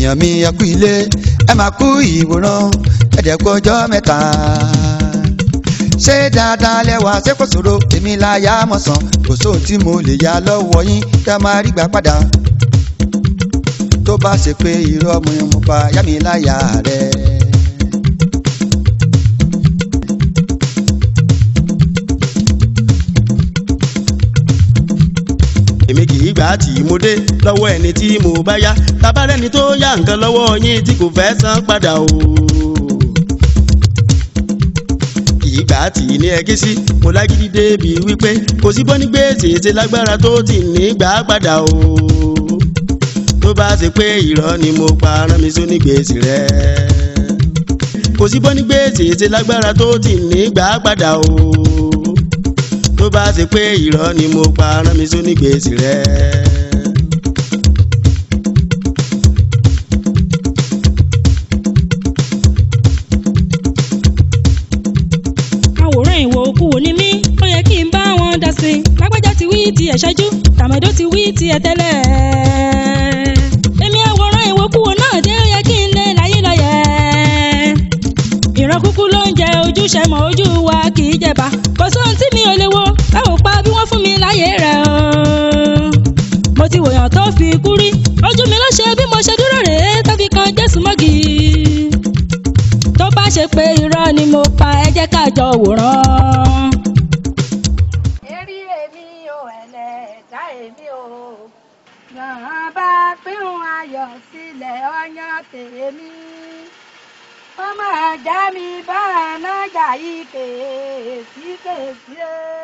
èèyàn mi ẹ kú ilé ẹ máa kú ìwòran ẹ̀dẹ̀kú ọjọ́ mẹ́ta. ṣé dáadáa lẹ́wà ṣé kò ṣòro èmi láyà mọ̀sán kò sóhun tí mo lè yá lọ́wọ́ yín kẹ́ máa rí gbà padà. tó bá ṣe pé irọ́ mo mo pa yá mi láyà rẹ̀. èmi kì í gbà á tì í mo dé lọ́wọ́ ẹni tí mo bá yá tabarẹ́ni tó yá nǹkan lọ́wọ́ yín tí kò fẹ́ san padà o. kì í gbà á tì í ní ẹgí sí mo lágídí débi wípé kò sí bọ́ ní gbèsè ṣe lágbára tó ti ní gbà á padà o. tó bá ṣe pé irọ́ ni mo pa rán mi sóní gbèsè rẹ. kò sí bọ́ ní gbèsè ṣe lágbára tó ti ní gbà á padà o tó bá ṣe pé irọ́ ni mo pa rán mi sóní gbèsè rẹ. àwòrán ìwò òkú wo ni mí ó yẹ kí n bá wọn dá sí i lágbájá ti wí ti ẹ̀ ṣáájú tàmẹ̀dó ti wí ti ẹ̀ tẹ́lẹ̀. èmi àwòrán ìwò òkú wo náà dé ó yẹ kí n lé láyé lọ́yẹ̀. ìran kúkú ló ń jẹ ojúṣe mọ́ ojú wa kì í jẹba kò sóhun tí mi ò lè wo báwo pa bí wọ́n fún mi láyé rẹ̀ o. mo ti wòyàn tó fi kú rí ojú mi ló ṣe bí mo ṣe dúró rèé tó fi kan jésù mọ́gì tó bá ṣe pé irọ́ ni mo pa ẹ jẹ́ ká jọ wòran. Èrí èmi ò ẹlẹ́dá èmi ò. Yàn bá pín ayọ̀ sílẹ̀ ọyàn tèmi. Ọmọ ajá mi bá nájà yìí kèésì kèésì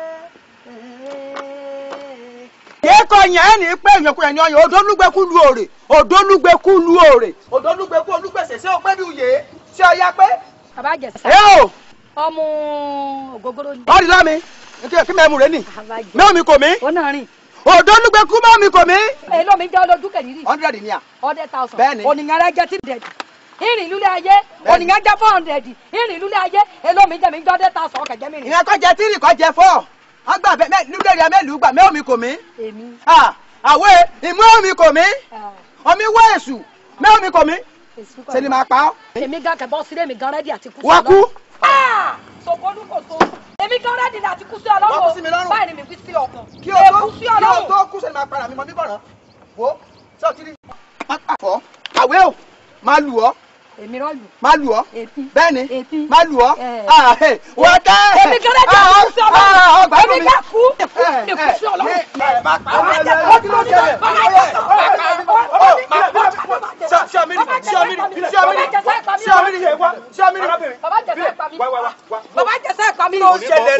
èkó yẹn ẹ ní pé èèyàn kúrẹ̀ ní ọyàn odólúgbẹ́kú lu òrè odólúgbẹ́kú lu òrè odólúgbẹ́kú olúgbèsè sí ọpẹ́ bí uyè sí ọya pé. Bàbá Jẹ̀sà. ẹ o Ọmọ ògógóró ni. ọ̀rì lámi kí mẹ́mu rẹ nì Àbájẹ. mẹ́mu kò mí Ó náà rìn. odólúgbẹ́kú mẹ́mu kò mí. Èló mi jẹ́ olójú kẹ̀lírì. hundred ni à. hundred thousand. Bẹ́ẹ̀ni. ònìyàn rẹ jẹ three hundred. ìrìn ìlú lé ayé ònìyàn jẹ four hundred. ìrìn ìlú lé ayé èló mi jẹ mi jẹ hundred thousand ọkẹ jẹ mi rìn. ìyẹn kọ́ jẹ tírì kọ́ jẹ fọ́ ọgbà bẹ́ẹ̀ nílé rẹ mẹ́lùú gbà mẹ́mu kò mí. èmi. àwẹ̀ ìmú omi kò mí omi wọ èṣù mẹ́mu kò mí. ṣe ni máa pa ọ́. èmi gan kẹbọ sílé mi gan rẹdí àti kú sí wọ́n kú. sọgbọnú kò tó èmi gan rẹdí àti kú sí Wọ́n kú sí mi ọlọ́run lọ́rùn. báyìí ni mi wí sí ọkàn. kí o tó Èkú sí kí o ọlọ́run. tó kú sẹ́ni máa para mi mọ bíbọ̀ rán wo ṣé o ti rí pápá fọ́ àwẹ̀ o máa lù ọ́ èmi rọ́ọ̀lù. máa lù ọ́ ètí. bẹ́ẹ̀ni ètí. máa lù ọ́ Ẹ̀. Ah, hey, wọ́n tẹ́ èmi gan rẹdí àti kú sí ọlọ́run. èmi gan kú èkú èkú sí ọlọ́run. bàbá jẹsẹ pa mi. bàbá jẹsẹ pa mi.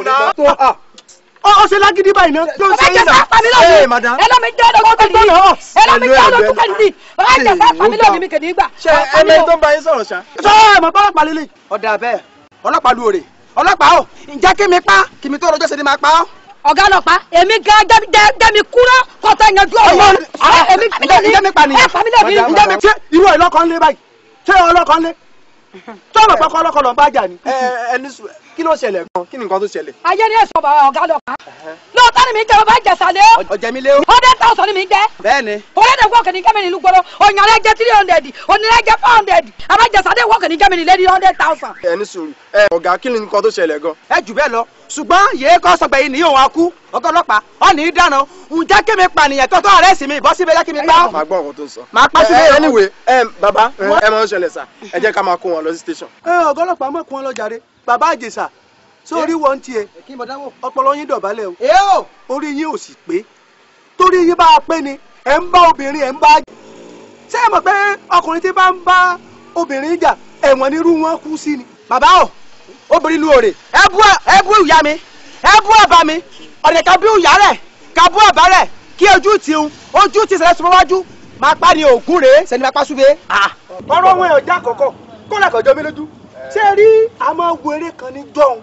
ọ ṣe lágídí báyìí náà tó ń bàbá ṣe yín jẹsẹ náà. pa mi Ee, lónìí. madam. ẹlọ́mi jẹ́ ọdún kẹ́lí ni. ẹlọ́mi jẹ́ ọdún kẹ́lí ni. bàbá jẹsẹ pa mi lónìí mi kì í gbà. ṣé ẹni tó ń bá yín sọ̀rọ̀ ṣá. sọ ẹ mọ ọlọ́pàá lélẹ̀. ọ̀dà bẹ́ẹ̀ ọlọ́pàá lu òrè ọlọ́pàá o ǹjẹ́ kí mi pa kí mi tó rọjọ́ ṣe ni máa pa ọ́. ọ̀gá ọlọ́pàá èmi gan jẹ́mi kúrò kọ́tà yanjú ọ̀rọ̀ èmi ǹjẹ́ mi pa nìyẹn. ẹ pa mi lónìí. ǹjẹ́ mi ṣé irú ọlọ́kàn lé báyìí ṣé ọlọ́kàn lé tó ọmọ pẹ́kọ́ ọlọ́kàn lọ bá jà ni. ẹ ẹni sùn kí ló ṣẹlẹ̀ gan kí ni nǹkan tó ṣẹlẹ̀. ayé ni èso bàbá ọ̀gá ọlọ́pàá lóòótọ́ ni mi jẹ́ bàbá ìjẹsàlẹ̀ o ọ̀jẹ̀ mi lé o. hundred thousand ni mi jẹ́ bẹ́ẹ̀ni òwúrọ̀ dẹ̀ wọ́ọ̀kì ní gẹ́mìnì ìlú gbọ́dọ̀ òyìnbó jẹ́ three hundred ònìyàn jẹ́ four hundred àbájẹsàdẹ̀ wọ́ọ̀kì ní gẹ́mìnì lẹ́ni hundred thousand. ẹni sùn ẹ ọ̀gá kí ni nǹkan tó ṣẹlẹ̀ gan. ẹ jù bẹ́ẹ̀ lọ ṣùgbọ́n yèé kọ́ sọgbẹ́ yìí ní òun akú ọgọ́ ọlọ́pàá ọ ní í dáná ǹjẹ́ kí mi pànìyàn tó tó ọ̀rẹ́ sí mi bọ́ síbi jẹ́ kí mi pa ọ́. màá gbọ́ nǹkan tó ń sọ. Màá pa Ẹ, sílé ẹ, ìrọ̀rùn. anyway ẹ bàbá ẹ máa ń ṣẹlẹ̀ sà ẹ jẹ́ ká máa kó wọn lọ sí station. ẹ ọgọ́ ọlọ́pàá mọ̀ kún wọn lọ́jàre bàbá àjèsà sórí wọn tiẹ̀ ọpọlọ yín dọ̀bálẹ̀ o orí yín ò sì pé torí yín bá a pé ni ẹ̀ ń bá obìnrin ẹ̀ ń bá ṣé ẹ mọ̀ pé ọkùnrin tí bá ń bá obìnrin jà ẹ̀wọ̀n nírú wọn kú sí ni. bàbá o obìnrin lu òrè ẹ bú ẹ bú ìyá mi ẹ bú ọba mi ọ̀dẹ̀ ká bú ìyá rẹ̀ ká bú ọba rẹ̀ kí ojú ti ń ojú ti sẹ̀lẹ̀ sọmọ wájú máa pa ni òògùn rèé sẹ́ni máa pa súbẹ́. ọ̀rọ̀ wọn ò já kọ̀kọ̀ kó lè kọjọ́ mi lójú ṣé ẹ rí àmọ́ wo eré kan ní jọ́hún.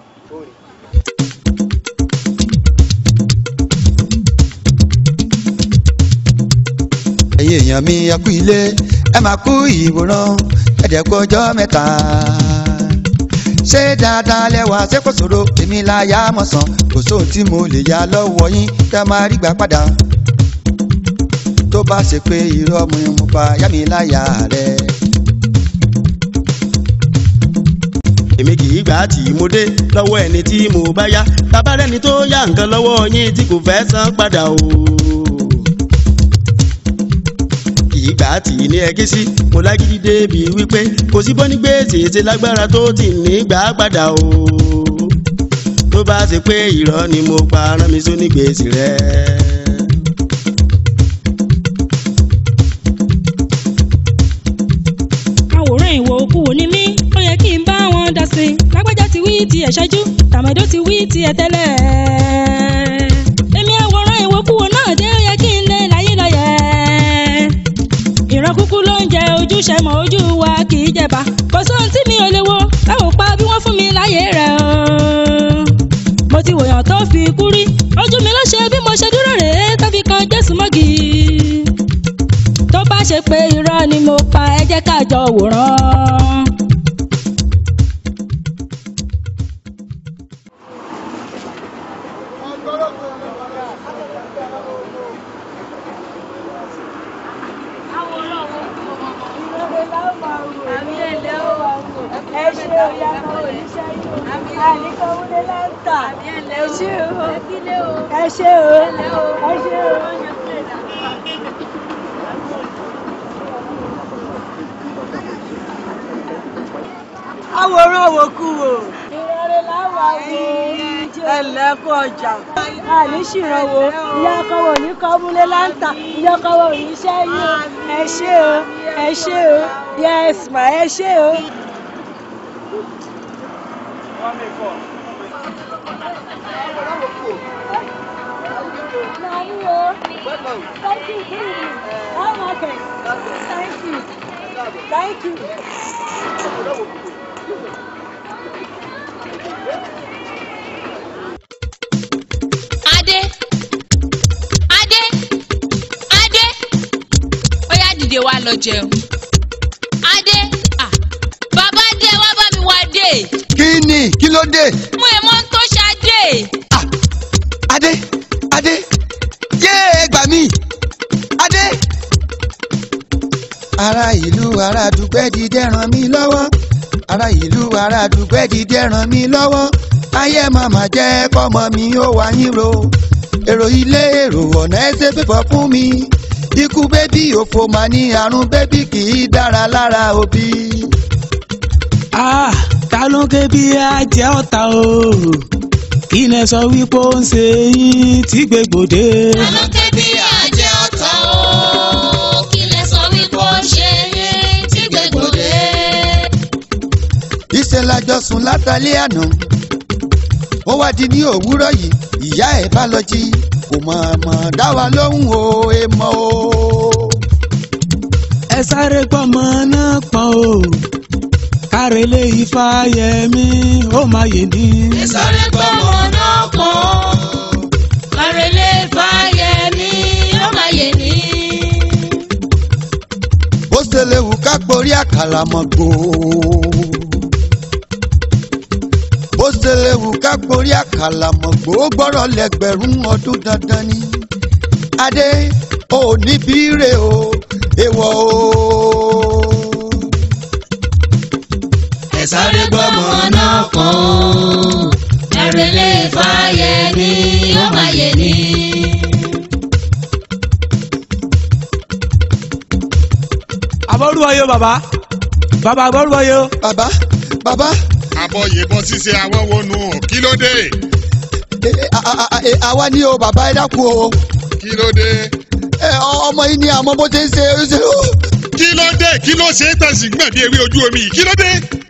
ẹ̀yin èèyàn mi ẹ kú ilé ẹ máa kú ìwòran ẹ̀dẹ̀kú ọjọ́ mẹ́ta. ṣé dáadáa lẹ́wà ṣé kò ṣòro èmi láyà mọ̀sán kò sóhun tí mo lè yá lọ́wọ́ yín kẹ́ máa rí gbà padà. tó bá ṣe pé irọ́ mi mo pa yá mi láyà rẹ. èmi kì í gbà tí mo dé lọ́wọ́ ẹni tí mo bá yá bàbá rẹni tó yá nǹkan lọ́wọ́ yín tí kò fẹ́ san padà o. kì í gbà tí ní ẹgí sí mo lágídí débi wípé kò sí bọ́ ní gbèsè ṣe lágbára tó ti ní gbà padà o. tó bá ṣe pé irọ́ ni mo pa rán mi sóní gbèsè rẹ. àwòrán ìwò òkú wo ni mí ó yẹ kí n bá wọn dá sí i lágbájá ti wí ti ẹ̀ ṣáájú tàmẹ̀dó ti wí ti ẹ̀ tẹ́lẹ̀ èmi àwòrán ìwò òkú wo náà dé ó yẹ kí n lé láyé lọ́yẹ̀ ìran kúkú ló ń jẹ ojúṣe mọ ojú wa kì í jẹba kò sóhun tí mi ò lè wo láwọn pa bí wọ́n fún mi láyé rẹ̀ o mo ti wòyàn tó fi kú rí ojú mi ló ṣe bí mo ṣe dúró rèé tó fi kan jésù mọ́gì tó bá ṣe pé irọ́ ni mo pa ẹ jẹ́ ká jọ wòran. ẹ ṣe o yàtọ̀ oníṣẹ́ yìí àníkàn wúlé láǹtà ẹ ṣe o ẹ ṣe o ẹ ṣe o. àwòrán òwòkú wò. ìrọ̀lẹ́ láwọn àwọn ẹlẹ́kọ̀ ọjà. àní ṣìrànwó ìyá ọkọ̀wò ní kọ́múlé láǹtà ìyá ọkọ̀wò ní sẹ́yìn ẹ ṣé o ẹ ṣé o yes ma ẹ ṣé o. Nani o. Thank you, baby. Oh, okay. Thank you. Thank you. adé adé adé ó yá dìde wá lọ jẹun adé ah bàbá dé wá bá mi wá dé kí ni kí ló dé mo èmo ń tó ṣadé Ah, adé adé yé ẹ gbà mí adé. ará ìlú ará dùgbẹ́ dìde ràn mí lọ́wọ́ ará ìlú ará dùgbẹ́ dìde ràn mí lọ́wọ́ ayé màmá jẹ́ kọ́mọ mi ó wá yín ro èrò ilé èrò ọ̀nà ẹsẹ̀ pípọ̀ fún mi ikú bébí òfò mà ní àrùn bébí kì í dára lára òbí. Ah, ta ló ń ké bí ajẹ́ ọ̀tá o? Kí lẹ sọ wípé ó ń ṣe yín tí gbègbòde? alókè bí àjẹ ọ̀tọ̀ o kí lẹ sọ wípé ó ṣe é tí gbẹgbọdẹ. ìṣe lájọ sùn látàlẹ́ àná ó wá di ní òwúrọ̀ yìí ìyá ẹ̀ bá lọ jí kò mọ̀ mọ̀ dá wa lóhùn o èèmọ̀ o. Ẹ sáré gbọ́mọ náà pọ̀n o. Kárẹ̀lé ifá yẹmí ó máa yè ní. sáré gbọ́mọ náà pọ̀ kárẹ́lẹ́ fáyẹmí ó máa yẹ ní. ó ṣe léwu ká porí àkàlà mọ́ gbò. ó ṣe léwu ká porí àkàlà mọ́ gbò ó gbọ́rọ̀ lẹ́gbẹ̀rún ọdún dandan ni. adé ò ní bírè o èèwọ̀ o. ẹ sáré gbọ́mọ náà pọ̀ kárẹ́lẹ́ fáyẹmí ó máa yẹ ní. Àbọ̀rúwọ̀yó bàbá. Bàbá àbọ̀rúwọ̀yó. bàbá bàbá àbọ̀ yìnbọn ṣíṣe àwọn wọnú kí ló dé ẹ, ẹ, a- a- a- ẹ, àwa ni o bàbá ẹ dákun o. kí ló dé ẹ, ọ- ọmọ yìí ni àmọ́ bó ṣe ń ṣe ó ṣe ó. kí ló dé kí ló ṣe é tẹ̀sí gbọ̀n bí ewé ojú omi yìí kí ló dé.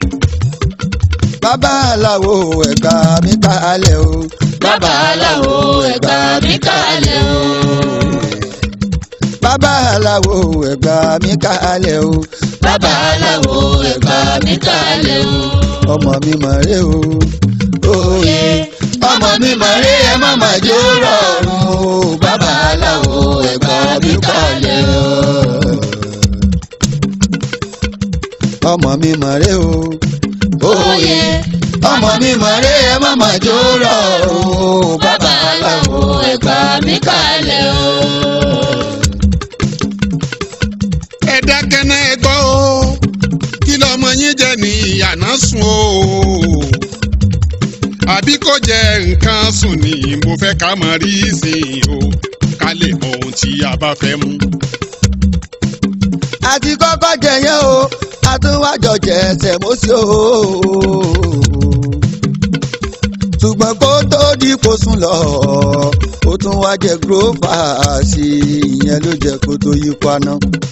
bàbá aláwo ẹ̀gbà mi kalẹ̀ o. bàbá aláwo ẹ̀gbà mi kalẹ̀ o. bàbá aláwo ẹ̀gbà mi kalẹ̀ o. bàbá aláwo ẹ̀gbà mi kalẹ̀ o. ọmọ mi mọ̀ rẹ́ o. òye ọmọ mi mọ̀ rẹ́ ẹ má má jó rọrùn o. bàbá aláwo ẹ̀gbà mi kalẹ̀ o. ọmọ mi mọ̀ rẹ́ o. òye ọmọ mi mọ̀ rẹ́ ẹ má má jó rọrùn o. bàbá aláwo ẹ̀gbà mi kalẹ̀ o. àná sùn o àbí kò jẹ nǹkan sùn ni mo fẹ́ ká mọ rí ìsìn o ká lè mọ ohun tí a bá fẹ́ mú. àti kọ́kọ́ jẹ yẹn o àtúwájọ jẹ ẹsẹ̀ mọ́sí o. ṣùgbọ́n kó tó di kó sùn lọ ó tún wá jẹ gúrófà sí i ìyẹn ló jẹ kó tó yí paná.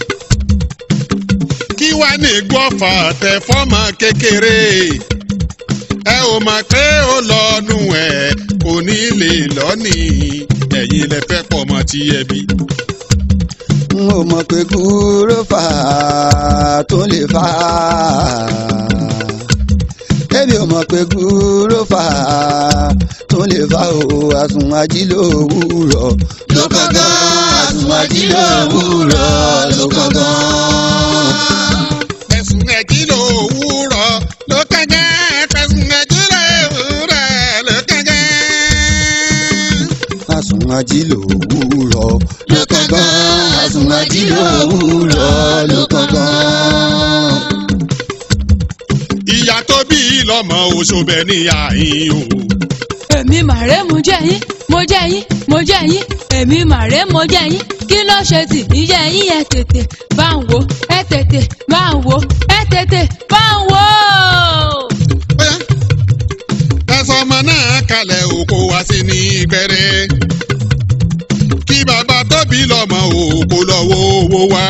kí wá ní gbọ́fà tẹ fọ́mọ kékeré ẹ ò mọ̀ pé ó lọ́nu ẹ̀ kò ní lè lọ́nì ẹ̀yin lẹ fẹ́ pọ̀ mọ́ tí ẹ bí. n ò mọ̀ pé gúrófà tó lè fà á. èmi ò mọ̀ pé gúrófà tó lè fà ó àsùn ajílò òwúrọ̀ ló kángan àsùn ajílò òwúrọ̀ ló kángan. ẹ̀sùn ẹ̀jí ló wúrọ̀ ló kẹ́gẹ́ ẹ̀sùn ẹ̀jí ló wúrọ̀ ló kẹ́gẹ́. àsùn ajílò òwúrọ̀ ló kángan àsùn ajílò òwúrọ̀ ló kángan. ìyá tó bí lọ́mọ oṣoobẹ níyà yín o. èmi màrè mo jẹ́ yín mo jẹ́ yín mo jẹ́ yín èmi màrè mo jẹ́ yín kí ló ṣe tì mí jẹ́ yín ẹ tètè bá ń wò ẹ tètè bá ń wò ẹ tètè bá ń wò. Bóyá ẹsọ ọmọ náà kalẹ̀ oko wá sí ní gbẹrẹ. kí bàbá tóbi lọ́mọ òkò lọ́wọ́ owó wá.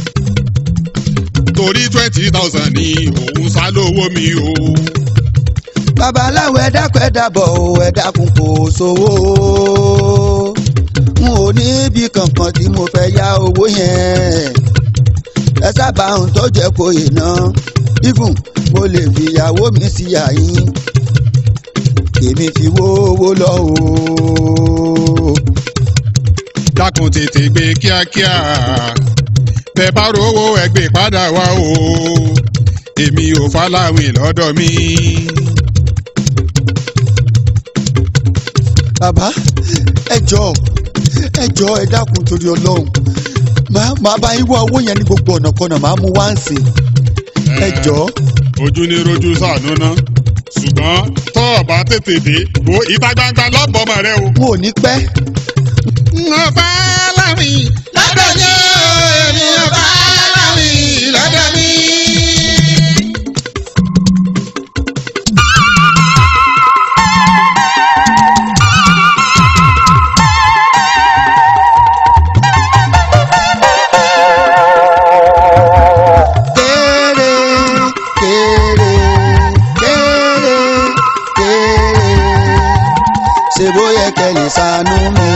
torí twenty thousand ni òun sá lówó mi o. babaláwo ẹ dákun ẹ dábọ̀ o ẹ dákun kò sówó n ò ní ibi kankan tí mo fẹ́ yá owó yẹn ẹ sábà ń tó jẹ́ kó iná even mo lè fi ìyàwó mi sí àyín èmi fi wówó lọ o. dákun tètè gbé kíákíá bẹ́ẹ̀ bá rówó ẹgbẹ́ padà wá o èmi ò fáláwìn lọ́dọ̀ mi. bàbá ẹ jọ ẹ jọ ẹ dákun torí Ọlọ́run màá màá bá yín wá owó yẹn ní gbogbo ọ̀nà kan náà màá mú wá ń sìn ẹ jọ. ojú ní rojú sànú ná ṣùgbọ́n tọ́ ọ bá tètè dé wo ìta gbangba lọ́bọ̀ọ́mọ rẹ o. n ò ní pẹ́. Mo bá láwìn lọ́dọ̀ mi o, èmi ò bá láwìn lọ́dọ̀ mi. kéré kéré kéré kéré ṣe bóyá kẹlẹ ṣàánú mi.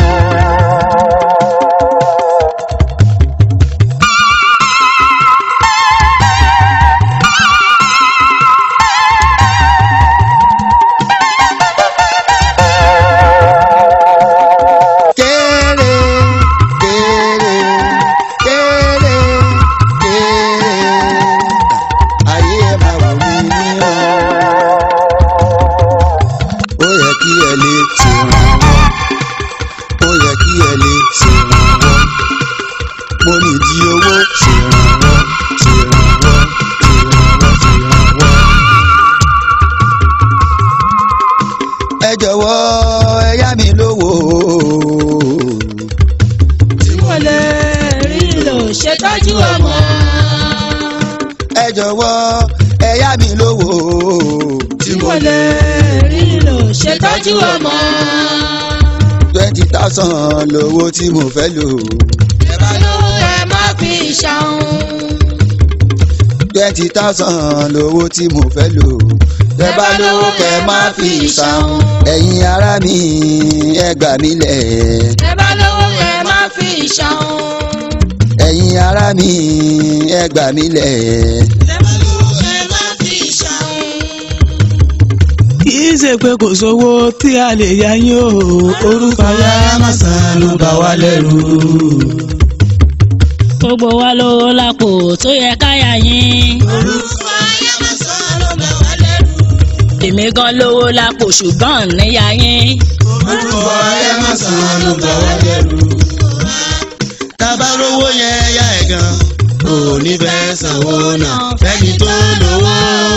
kéré kéré kéré kéré ayé ẹ máa wò mí ní ọ. ó yẹ kí ẹ lè ṣèrànwọ́ ó yẹ kí ẹ lè ṣèrànwọ́ mo ní di owó ṣèrànwọ́ ṣèrànwọ́ ṣèrànwọ́ ṣèrànwọ́. ẹ jọ̀wọ́ ẹ yá mi lówó. tí mo lè rí lò ṣètọ́jú ọmọ. ẹ jọ̀wọ́ ẹ yá mi lówó. tí mo lè rí lò ṣètọ́jú ọmọ. twenty thousand lówó tí mo fẹ́ lò. ẹ bá lówó ẹ má fi ṣàwọn. twenty thousand lówó tí mo fẹ́ lò. tẹ bá lówó kẹ má fi ṣàwọn. ẹ̀yin ará mi ẹ gbà mí lẹ̀. ẹ bá lówó ẹ má fi ṣàwọn. ẹ̀yin ará mi ẹ gbà mí lẹ̀. ẹ bá lówó ẹ má fi ṣàwọn. kì í ṣe pé kò sówó tí a lè yá yín o orúkọ ya màsán ló bà wá lẹ́rù. gbogbo wa lówó lápò tó yẹ káyà yín. orúkọ ayé màsán ló bà wá lẹ́rù. èmi gan lówó lápò ṣùgbọ́n níyà yín. orúkọ ayé màsán ló bà wá lẹ́rù. tábà rówó yẹn yá ẹ̀ gan ò ní fẹ́ sanwó náà fẹ́ni tó lówó.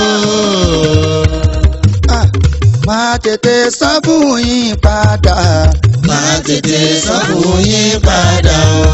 Ah, máa tètè san fún yín padà. máa tètè san fún yín padà o.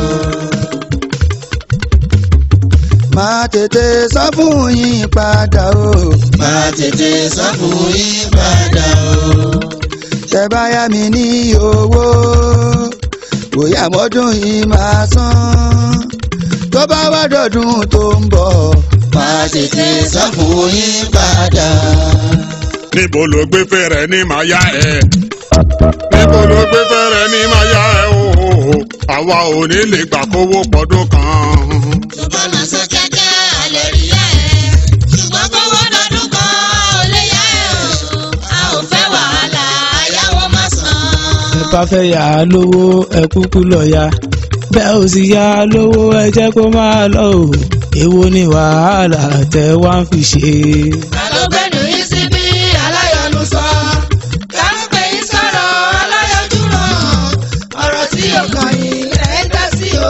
máa tètè san fún yín padà o. máa tètè san fún yín padà o. tẹ bá yá mi ní owó bóyá mọ́dún yìí máa san tó bá wá dọ̀dún tó ń bọ̀ máa tètè san fún yín padà. níbo ló gbé fẹ́rẹ̀ ní màá yá ẹ. níbo ló gbé fẹ́rẹ̀ ní màá yá ẹ o. àwa ò ní lè gbà kówó pọ̀dún kan. ṣùgbọ́n náà sọ kíákíá àlẹ́ rí yá ẹ̀. ṣùgbọ́n kówó lọ́dún kan ò lè yá ẹ̀ o. a ò fẹ́ wàhálà àyàwó má san. ẹ bá fẹ́ yà á lówó ẹ kúkú lọ ya bẹ́ẹ̀ ò sì yà á lówó ẹ jẹ́ kó máa lọ o èwo ni wàhálà tẹ wá ń fi ṣe. àlọ́gbẹ́nu yìí sí bí aláyọ̀nù sọ. káńpé yìí sọ̀rọ̀ aláyọ̀jú ràn. ọ̀rọ̀ tí yóò kàn yín ẹ̀ ń dá sí o.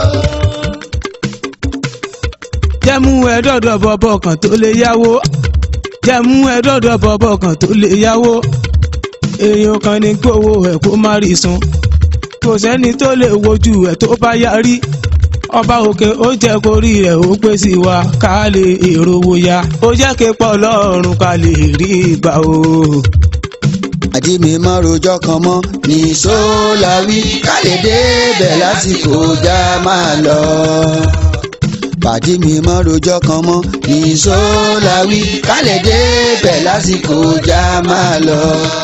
jẹ́mú ẹ dọ́dọ̀ bọ́bọ̀ kan tó lè yáwó jẹ́mú ẹ dọ́dọ̀ bọ́bọ̀ kan tó lè yáwó èèyàn kan ní gbowó ẹ̀ kó má rí san kò sẹ́ni tó lè wojú ẹ̀ tó bá yarí ọba òkè ó jẹ́ kórí rẹ̀ ó pé sí wa ká lè èrò wo ya ó jẹ́ képọ̀ lọ́rùn ká lè rí ìgbà o. àdí mi má rojọ́ kan mọ́ ní sólàwí ká lè débẹ̀ lásìkò já máa lọ. pàdí mi má rojọ́ kan mọ́ ní sólàwí ká lè débẹ̀ lásìkò já máa lọ.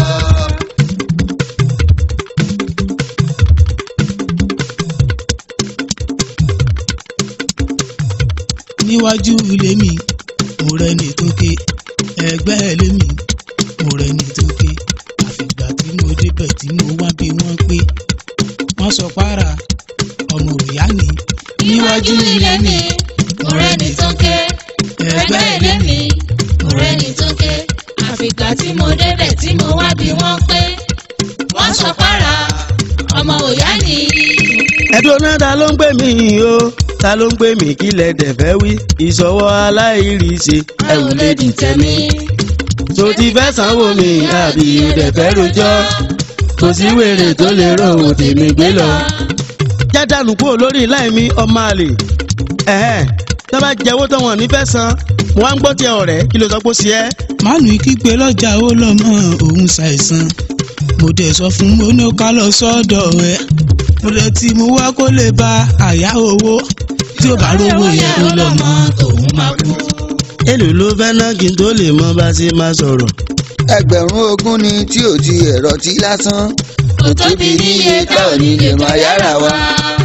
níwájú ilé mi mo rẹni tó ké ẹgbẹ́ ilé mi mo rẹni tó ké àfìgbà tí mo débẹ̀ tí mo wá bí wọ́n pé wọ́n sọ para ọmọ òyá ni níwájú ilé mi mo rẹ́ni tó ké ẹgbẹ́ ilé mi mo rẹ́ni tó ké àfìgbà tí mo débẹ̀ tí mo wá bí wọ́n pé wọ́n sọ para ọmọ òyá ni. ẹ̀dùn náà ta ló ń pè mí o ta ló ń pè mí kí lẹ dẹ̀ fẹ́ wí ìṣọwọ́ aláìríṣe ẹ ò lè dìtẹ̀ mí. tó ti fẹ́ sanwó mi àbí o dẹ̀ fẹ́ rojọ́ kò sí wèrè tó lè rò ó tèmi gbé lọ. jádàlú kúrò lórí láì mi ọmọ àlè ẹ̀hẹ́n tó bá jẹ́wọ́ tó wọn nífẹ̀ẹ́ san mo wá ń gbọ́ tiẹ̀ ọ̀rẹ́ kí ló sọ pé ó ṣe ẹ́. mánú kígbe lọ́jà ó lọ́mọ òun ṣàìsàn mo dẹ̀ sọ fún mo ní ká lọ sọ́dọ̀ ẹ̀ mo lè ti mú wá kó lè ba àyà owó tí ó bá rówó yẹn ó lọ́mọ òun máa kú. èlò ló fẹ́ ná kí n tó lè mọ bá ṣe máa sọ̀rọ̀. ẹgbẹ̀rún ogún ni tí ò ti ẹ̀rọ tí lásán kò tóbi níye tá ò ní lè máa yára wa.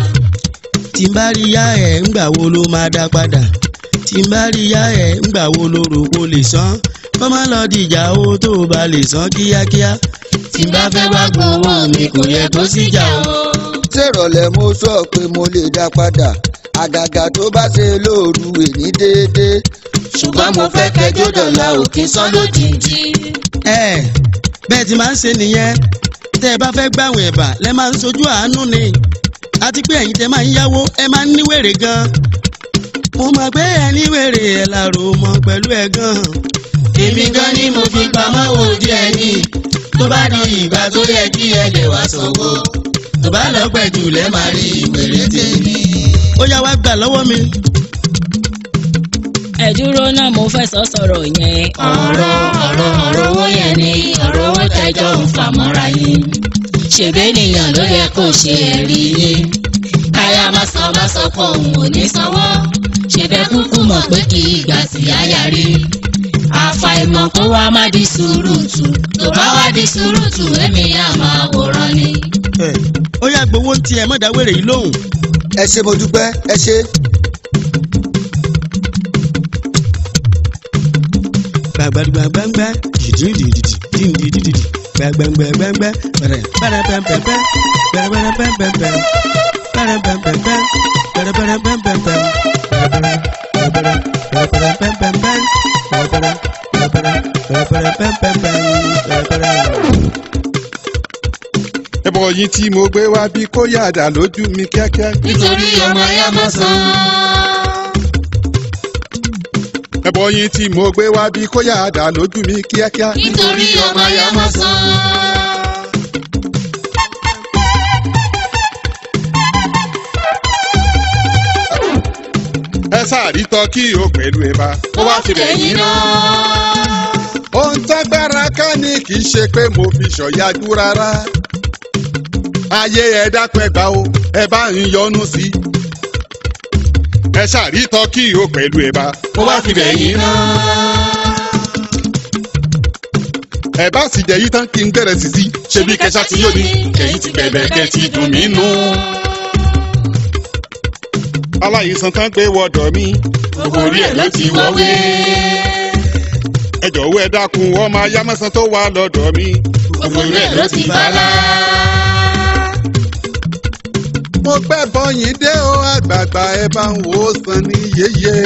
tí n bá rí yá ẹ̀ ńgbà wo ló máa dá padà tí n bá rí yá ẹ̀ ńgbà wo ló rò kó lè san kó má lọ dìjà owó tó o bá lè san kíákíá tí n bá fẹ́ wá gbowó mi kò yẹ kó síjà o. ṣèrọ̀lẹ́ mo sọ pé mo lè dá padà àgàgà tó bá ṣe lóòru èní déédéé ṣùgbọ́n mo fẹ́ kẹjọ́ dọ̀la òkè sán lójijì. ẹ bẹ́ẹ̀ tí máa ń ṣe nìyẹn tẹ́ ẹ bá fẹ́ gbàwìn ẹ̀bà lẹ́ máa ń sojú àánú ni àti pé ẹ̀yin tẹ́ máa ń yáwó ẹ máa ń níwèrè gan mo mọ̀ pé ẹ níwèrè ẹ̀ làrò mọ́ pẹ̀lú ẹ̀ gan èmi gan ni mo fi pamọ́ ojú ẹni tó bá di ìgbà tó yẹ kí ẹ lè wá sọ̀wọ́ tó bá lọ pẹ̀jù lẹ́ máa rí ìwèrè tèmi. ó yá wá gbà lọ́wọ́ mi. ẹ dúró náà mo fẹ́ sọ sọ̀rọ̀ yẹn. ọ̀rọ̀ ọ̀rọ̀ ọ̀rọ̀ owó yẹn ni ọ̀rọ̀ owó tẹjọ́ ń fà mọ́ra yín. ṣèbé nìyàn ló yẹ kó ṣe ẹ̀rí yín. káyà má sọ má sọ pé òun ò ní sanwó. ṣèbẹ́ kúkú mọ̀ pé kì í gbà sí àyà rí. àfàìmọ̀ kó wá má di sùúrùtù tó bá wá di sùúrùtù ẹ̀mí àmọ́ àwòrán ni. ẹ ó yá gbowó ń tiẹ̀ mọ̀dá wèrè yìí lóhùn. ẹ ṣé mo dúpẹ́ ẹ ṣé. gbàgbàgbàgbàgbà jìdìdìdìdì dìndìdìdì gbàgbàgbàgbàgbà bẹ̀rẹ̀ bẹ̀rẹ̀ pẹ̀pẹ̀pẹ̀ bẹ̀rẹ̀ bẹ̀rẹ̀ pẹ̀pẹ̀pẹ̀ bẹ̀rẹ̀ pẹ̀pẹ̀pẹ̀ bẹ̀rẹ̀ bẹ̀rẹ̀ pẹ̀pẹ̀pẹ̀ ẹbọ yín tí mo gbé wá bí kó yàdà lójú mi kíákíá. nítorí ọmọ ya mọ̀ sàn. ẹbọ yín tí mo gbé wá bí kó yà dà lójú mi kíákíá. nítorí ọmọ ya máa san. ẹ sáàrí tọ́kì o pẹ̀lú ẹ bá. ó wá fi bẹ̀yìn náà. ohun tágbára ká ní kì í ṣe pé mo fi ṣọ̀yájú rárá. ayé ẹ dápẹ́ gbà o ẹ bá ń yọnu sí i. ẹ ṣàrí tọ́kì o pẹ̀lú ẹ bá. ó wá fi bẹ̀yìn náà. ẹ bá sì jẹ yí tán kí n gbẹrẹ sí sí ṣebí kẹsà tí yóò ní kẹyìn ti bẹ̀bẹ̀ kẹ ti dùn mí nù. aláìsàn tán gbé wọdọ̀ mi gbogbo orí ẹ̀ ló ti wọ́wé. ẹ jọ̀wọ́ ẹ dákun ọmọ ayámọ́sán tó wà lọ́dọ̀ mi. gbogbo orí ẹ̀ ló ti bala. mo pẹ́ bọ́yìn dé o àgbààgbà ẹ bá ń wò ó sàn ní yéyé.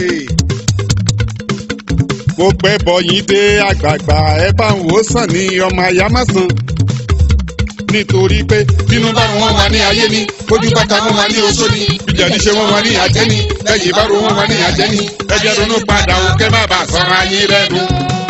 mo pẹ́ bọ́yìn dé àgbààgbà ẹ bá ń wò ó sàn ní ọmọ ayámọ́sán. nítorí pé bínú bá wọn wà ní ayé ni bójú bàtà wọn wà ní oṣó ni ìjà ní ṣe wọn wà ní àjẹ́ ni lẹ́yìn bá ro wọn wà ní àjẹ́ ni ẹjẹ́ ronú padà o kẹ́ má bàa sọ̀rọ̀ ayé rẹ̀ nù.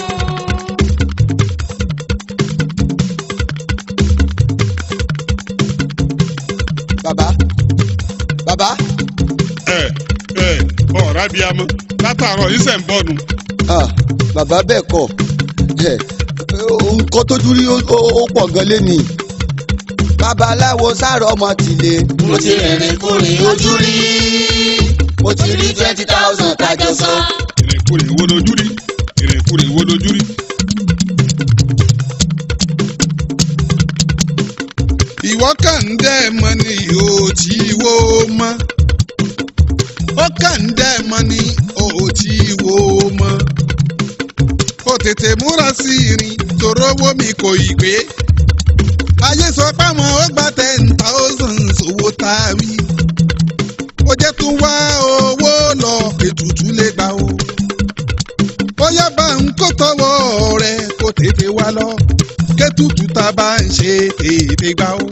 bàbá bàbá ẹ ẹ ọ̀rá bíi amọ̀ látàárọ̀ yìí sẹ̀ ń bọ̀ nù. ah, bàbá bẹ́ẹ̀ kọ́ ẹ nǹkan tójú rí ó- ó ó pọ̀ gan lẹ́nìí babaláwo sáré ọmọ tìlẹ̀ mo ti rìnrìn kúrin ojú rí mo ti rí twenty thousand kájọ sọ. ìrìnkúrìn wo lójú rí ìrìnkúrìn wo lójú rí. ìwọ kàn ń dẹ́ ẹ mọ ni ò tí wó mọ́ ó kàn ń dẹ́ ẹ mọ ni ò tí wó mọ́ kò tètè múra sí irin tòró owó mi kò ì gbé ayé sọ páwọn ó gba ten thousand owó tá a wí ó jẹ́ tún wá owó lọ ètùtù lè gbà o bóyá bá ń kó tọwọ́ rẹ̀ kó tètè wá lọ kétùtù tá a bá ń ṣe tètè gbà o.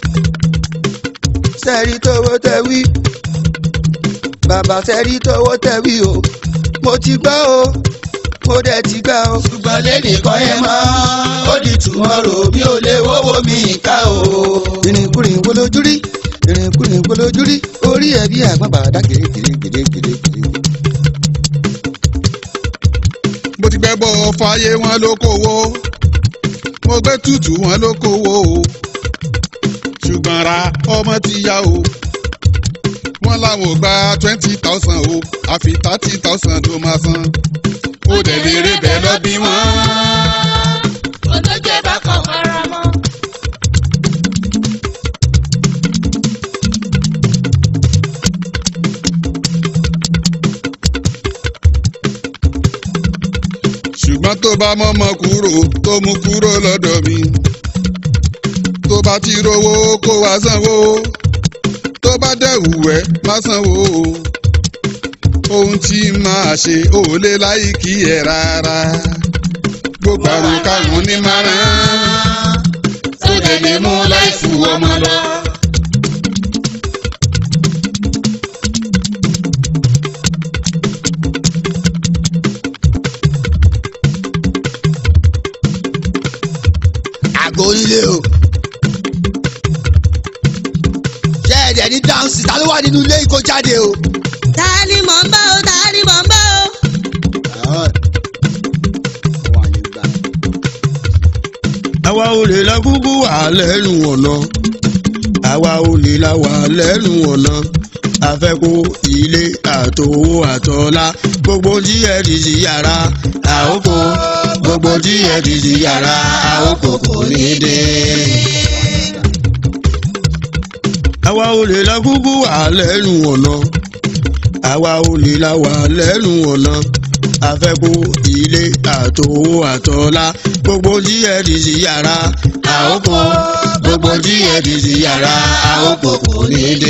sẹ́rí tówó tẹ wí bàbá sẹ́rí tówó tẹ wí o mo ti gbọ́ o mo dẹ̀ ti gbà o. ṣùgbọ́n lẹ́nìkan ẹ mọ́ ó di tùmọ̀rò bí ó lè wọ́wọ́ mi ká o. ìrìnkúrìn wo lójú rí ìrìnkúrìn wo lójú rí orí ẹ̀ bí àgbọn bàdá kèrèkèrè kèrèkèrè kèrè. mo ti gbẹ́ bọ́ fàyè wọn ló kówó mo gbé tútù wọn ló kówó o ṣùgbọ́n ra ọmọ ti yá o wọ́n láwọn ò gba twenty thousand o àfi thirty thousand ló máa san ó dẹ̀ lè rí bẹ́ẹ̀ lọ bí wọ́n. olójú ẹ bá kàn fara mọ́. ṣùgbọ́n tó bá mọ́mọ́ kúrò tó mú kúrò lọ́dọ̀ mi tó bá ti rówó kó wá sanwó tó bá dẹ̀wù ẹ́ má sanwó ohun tí máa ṣe ò lè láì kí ẹ rárá gbogbo àrùn karùn-ún ní márùn-ún tó dẹ̀ lè mú láìfù ọmọ lọ. àgọ́ onílé o. ṣé ẹ̀dẹ̀ ní dáhùnsì ta ló wà nínú ilé ìkó jáde o. ta ni mò ń bá o ta ni mò ń bá o. Àwọn wà lè gbà. àwa ò lè la kúkú wà lẹ́nu ọ̀nà àwa ò lè la wà lẹ́nu ọ̀nà àfẹ́kù ilé àtòwò àtọ́lá gbogbo tí ẹ ti sí yàrá àókò gbogbo tí ẹ ti sí yàrá àókò kò ní dé. àwa ò lè la kúkú wà lẹ́nu ọ̀nà àwa ò lè la wà lẹ́nu ọ̀nà àfẹ́kù ilé àtòwò àtọ́lá gbogbo tí ẹ ti sí yàrá àókò gbogbo tí ẹ ti sí yàrá àókò kò ní dé.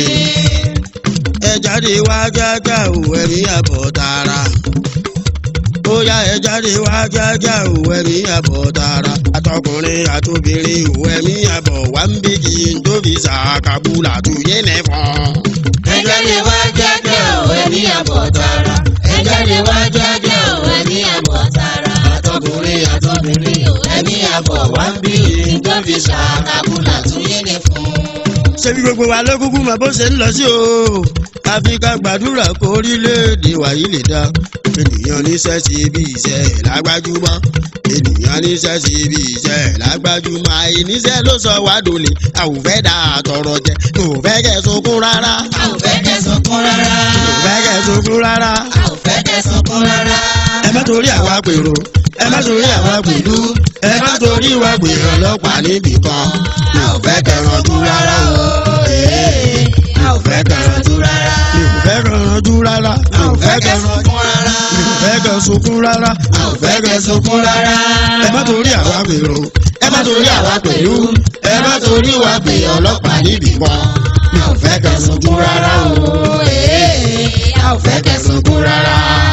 ẹ jáde wá jájá ò ẹ̀mí àbọ̀ tààrà ó yá ẹ jáde wá jájá ò ẹ̀mí àbọ̀ tààrà àtọkùnrin àtobìnrin ò ẹ̀mí àbọ̀ wá ń bí kí n tó fi sàkàbùlà tó yé nẹ́fọ̀n. ẹ jáde wá jáde o ẹni àbọ̀ tara ẹ jáde wá jáde o ẹni àbọ̀ tara àtọkùnrin àtọbìnrin o ẹni àbọ̀ wá ń bí tó fi ṣàkàbùlà tún yé ni fún. ṣebí gbogbo wa ló kúkú mọ bó ṣe ń lọ sí o àfi ká gbàdúrà kó orílẹ̀-èdè wa yìí lè dá ènìyàn níṣẹ́ sí ibi iṣẹ́ ẹ̀ lágbájúmọ́ ènìyàn níṣẹ́ sí ibi iṣẹ́ ẹ̀ lágbájúmọ́ àìníṣẹ́ ló sọ wá dòlè àwòfẹ́ dà tọrọ jẹ kò fẹ́ kẹ́ sunkún rárá a ò fẹ́ kẹ́ sunkún rárá. kò fẹ́ kẹ́ sunkún rárá a ò fẹ́ kẹ́ sunkún rárá. ẹ má torí àwa pèrò ẹ má torí àwa pẹ̀lú ẹ má torí wa gbèrò ọlọ́pàá níbì kan mi ò fẹ́ kẹ́ ranjú rárá o ee mi ò fẹ́ kẹ́ ranjú rárá mi ò fẹ́ kẹ́ ranjú rárá mi ò fẹ́ kẹ́ sunkún rárá. mi ò fẹ́ kẹ́ sunkún rárá a ò fẹ́ kẹ́ sunkún rárá. ẹ má torí àwa pèrò ẹ má torí àwa pẹ̀lú ẹ má torí wa gbé ọlọ́pàá níbì kan mi ò fẹ́ kẹ́ sunkún rárá o ee a ò fẹ́ kẹ́ sunkún rárá.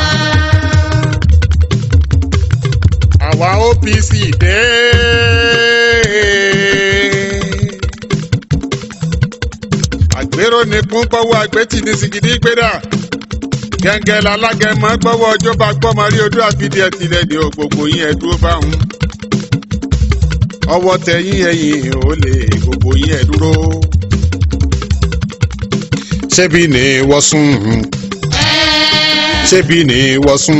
àwa OPC dé. àgbérò ní kún gbọ́wọ́ àgbẹ̀tì ní sìgìdì gbéra gẹ́gẹ́ lálágẹ̀mọ́ gbọ́wọ́ ọjọ́ bá gbọ́mọ rí odó àfidí ẹ̀ tilẹ̀ dé o gbogbo yín ẹ̀ dúró báwọn. ọwọ́ tẹ̀yìn ẹ̀yìn ò lè gbogbo yín ẹ̀ dúró. ṣébi ni wọ́n sùn ṣébi ni wọ́n sùn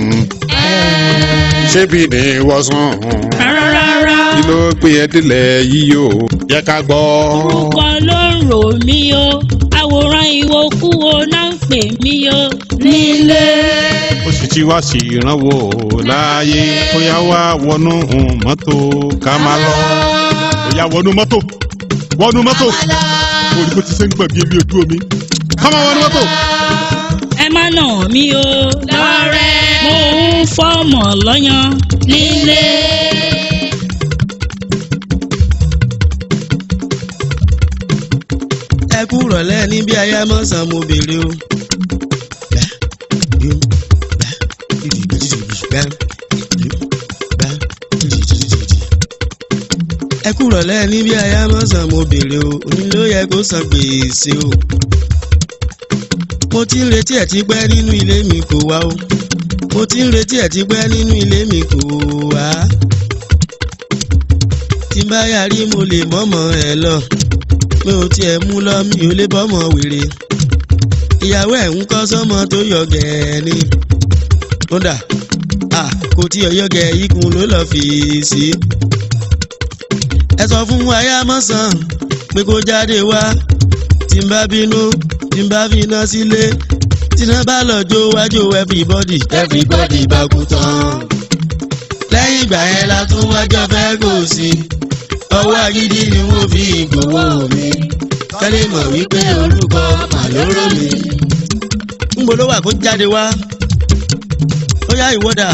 ṣébi ni wọ́n sùn rárá kí ló gbé ẹ délẹ̀ yìí o yẹ ká gbọ́. orúkọ ló ń rò mí o àwòrán ìwòkúwo náà ń pè mí o nílé. ó sì ti wá sí ìrànwọ́ láàyè ó yá wá wọnú mọ́tò ká máa lọ. ó yá wọnú mọ́tò wọnú mọ́tò orí bó ti ṣe ń gbọ̀n bí ebi ojú omi. ká máa wọnú mọ́tò. ẹ má nà mí o lọ́rẹ́ mo ń fọ́mọ̀ lọ́yàn nílé. ẹ kú rọ̀lẹ́ níbi ayé mọ́sàn mo béèrè o. ẹ kú rọ̀lẹ́ níbi ayé mọ́sàn mo béèrè o òní ló yẹ kó san gbèsè o. mo ti ń retí ẹ̀ ti pẹ́ nínú ilé mi kò wá o. mo ti ń retí ẹ̀ ti pẹ́ nínú ilé mi kò wá. tí n bá yarí mo lè mọ́mọ́ ẹ lọ mi ò tiẹ̀ mú lọ mi ò lè bọ́mọ wèrè ìyàwó ẹ̀ ń kọ́ sọ́mọ tó yọ gẹ̀ẹ́ ni kódà à kò tí ọyọ gẹ̀ ikùn ló lọ́ọ́ fi sí. ẹ sọ fún ayámọ́sàn pé kó jáde wá tí n bá bínú tí n bá finá sílé tí iná bá lọ jó wájú everybody everybody bá kú tán. lẹ́yìn ìgbà yẹn la tún wájọ fẹ́ kò sí ọwọ́ agídí ni wọ́n fi gbowó mi kẹ́lẹ́ mọ̀ wípé orúkọ màlúrò mi. ń gbọ́dọ̀ wà kó jáde wá ó yá ìwọ́dà.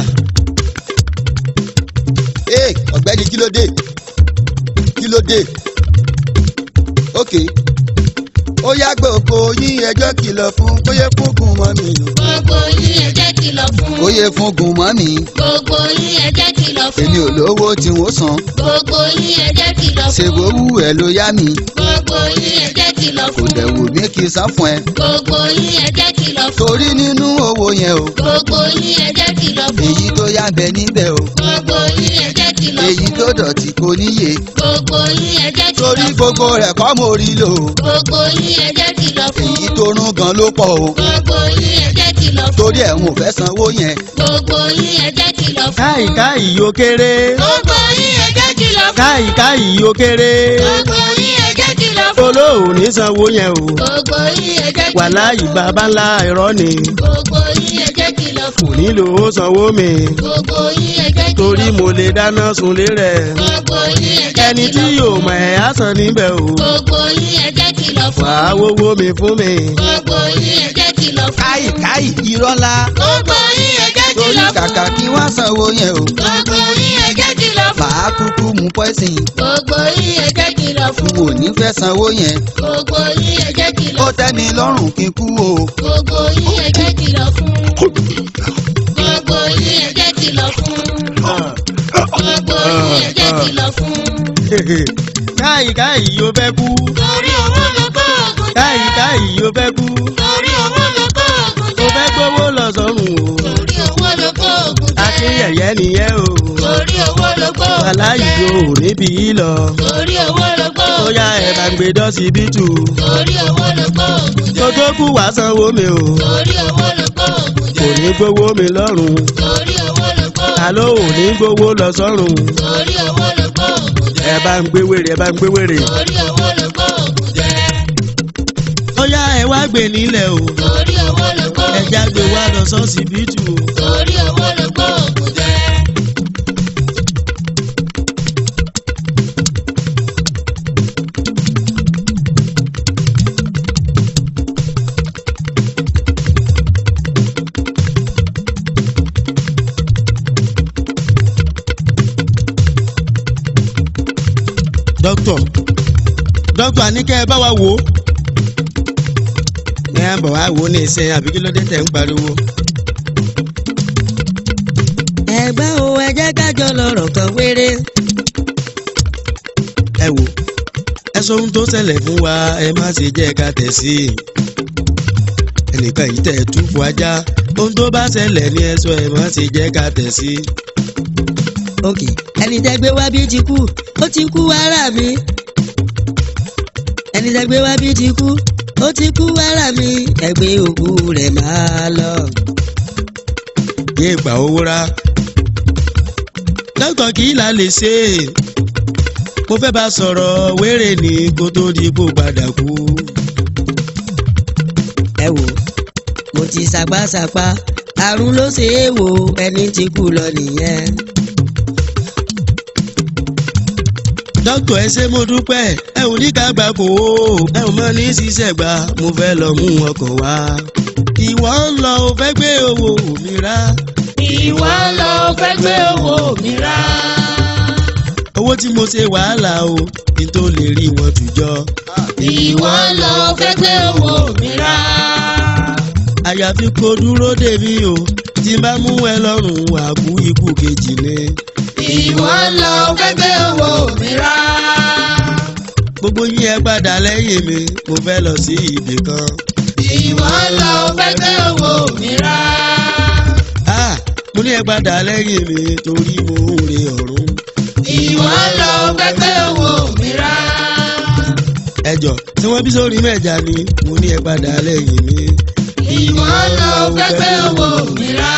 ee ọ̀gbẹ́ni kí ló dé kí ló dé ok ó yá gbogbo yín ẹjọ́ kìlọ̀ fún kóyè fúngun mọ́ mi nù. gbogbo yín ẹ jẹ́ kìlọ̀ fún. kóyè fúngun mọ́ mi. gbogbo yín ẹ jẹ́ kìlọ̀ fún. èmi ò lówó tí wọ́n san. gbogbo yín ẹ jẹ́ kìlọ̀ fún. ṣèwọ́ wù ẹ́ ló yá mi. gbogbo yín ẹ jẹ́ kìlọ̀ kò fún. dẹ̀ wù mí kí n san fún ẹ. gbogbo yín ẹ jẹ́ kìlọ̀ fún. torí nínú owó yẹn o. gbogbo yín ẹ jẹ́ kìlọ̀ fún. èyí tó yá bẹ níbẹ̀ o. gbogbo yín ẹ jẹ́ kìlọ̀ fún. èyí tó dọ̀tí kò níye. gbogbo yín ẹ jẹ́ kìlọ̀ torí fún. gbogbo rẹ̀ kọ́ mo rí lò. gbogbo yín ẹ jẹ́ kìlọ̀ fún. èyí tó rún gan ló pọ̀ o. gbogbo yín ẹ jẹ́ kìlọ̀ fún. torí ẹ̀ ń ò fẹ́ sanwó yẹn. gbogbo yín ẹ jẹ́ kìlọ̀ fún. káì káì yó kéré gbogbo yín ẹ jẹ́ kìlọ̀ fún. káì káì yó kéré gbogbo yín ẹ jẹ́ kìlọ̀ fún. olóòní sanwó yẹn o gbogbo yín ẹ jẹ́ kìlọ̀ fún. wàláyé bàbá ńlá irọ́ ni gbogbo yín ẹ jẹ́ kìlọ̀ kò fún. nílò ó sanwó mi gbogbo yín ẹ jẹ́ kìlọ̀ fún. torí mo lè dáná sunlé rẹ̀ gbogbo yín ẹ jẹ́ ẹni tí kìlọ̀ yóò fún. mọ̀ ẹ́ á san níbẹ̀ o gbogbo yín ẹ jẹ́ kìlọ̀ fún. wàá wówó mi fún mi. gbogbo yín ẹ jẹ́ kìlọ̀ fún. káì káì irọ́ ńlá. gbogbo yín ẹ jẹ́ torí kìlọ̀ fún. kàkà kí wọ́n sanwó yẹn o. gbogbo yín ẹ jẹ́ kìlọ̀ fún. màá kúkú mú pọ́ìsìn. gbogbo yín ẹ jẹ́ kìlọ̀ n fún. ò ní fẹ́ sanwó yẹn. gbogbo yín ẹ jẹ́ ó kìlọ̀ fún. tẹ́ mi lọ́rùn kí n kú o. gbogbo yín ẹ jẹ́ kìlọ̀ fún. gbogbo yín ẹ jẹ́ kìlọ̀ fún. gbogbo yín ẹ jẹ́ kìlọ̀ fún. káì káì yó fẹ́ kú torí owó ló kó ògùn káyì káyì ó fẹ́ kú torí owó ló kó oògùn ó fẹ́ gbowó lọ sọ́run o torí owó ló kó oògùn àti yẹ̀yẹ́ nìyẹn o torí owó ló kó oògùn aláyì o níbi yìí lọ torí owó ló kó ó oògùn yá ẹ̀ bá ń gbé dọ́sibítù torí owó ló kó oògùn kó tó kú wá sanwó mi o torí owó ló kó oògùn kò ní gbowó mi lọ́rùn torí owó ló kó oògùn àló ò ní gbowó lọ sọ́run torí owó ló kó oògùn ẹ bá ń gbé wèrè ẹ bá ń gbé wèrè torí owó ló kó oògùn jẹ ó yá ẹ wá gbé nílẹ̀ o torí owó ló kó ẹ já gbé wá lọ sọ́sibítù o. torí owó ló kó oògùn jẹ. dókítà dókítà ní kẹ́ ẹ bá wa wò ó. ẹ á bọ̀ wá wò ó ní ìsìn àbí kí ló dé tẹ̀ ń pariwo. ẹgbẹ́ o ẹ jẹ́ kájọ lọ́rọ̀ kan wéré. ẹ wò ẹ sọ ohun tó ṣẹlẹ̀ fún wa ẹ má ṣe jẹ́ ká tẹ̀ sí i. ẹnìkan yìí tẹ̀ túfù ajá ohun tó bá ṣẹlẹ̀ ní ẹ sọ ẹ má ṣe jẹ́ ká tẹ̀ sí i. ok ẹni tẹ́ gbé wá bí ti kú ó ti kú ara mi ẹni tẹ́ gbé wá bí ti kú ó ti kú ara mi ẹgbẹ́ òkú rẹ̀ máa lọ. yé gbà owó rá dókítà kì í là lè ṣe é mo fẹ́ bá sọ̀rọ̀ wéré ní kó tó di kó padà kú. ẹ wò mo ti ṣàpáṣàpá àrùn ló ṣe é wò ẹni tí kú lọ nìyẹn. dókítà ẹ ṣé mo dúpẹ́ ẹ ò ní ká gbà kó o ẹ ò mọ ní ṣiṣẹ́ gbà mo fẹ́ lọ mú ọkọ̀ wá. ìwọ ń lọ o fẹ́ gbé owó mi rá. ìwọ lọ fẹ́ gbé owó mi rà. owó tí mo ṣe wàhálà o kí n tó lè rí wọn tùjọ. ìwọ lọ fẹ́ gbé owó mi rà. àyàfi kó dúró dè mí o tí n bá mú ẹ lọ́rùn àkú ikú kejì ni. ìwọ lọ fẹ́ gbé owó mi rà. gbogbo yín ẹ padà lẹ́yìn mi mo fẹ́ lọ sí ibì kan. ìwọ lọ fẹ́ gbé owó mi rà. Ah, mo ní ẹ padà lẹ́yìn mi torí mo ń re ọ̀run. ìwọ lọ fẹ́ gbé owó mi rà. ẹjọ tí wọ́n bí sórí mẹ́ja ni mo ní ẹ padà lẹ́yìn mi. ìwọ lọ fẹ́ gbé owó mi rà.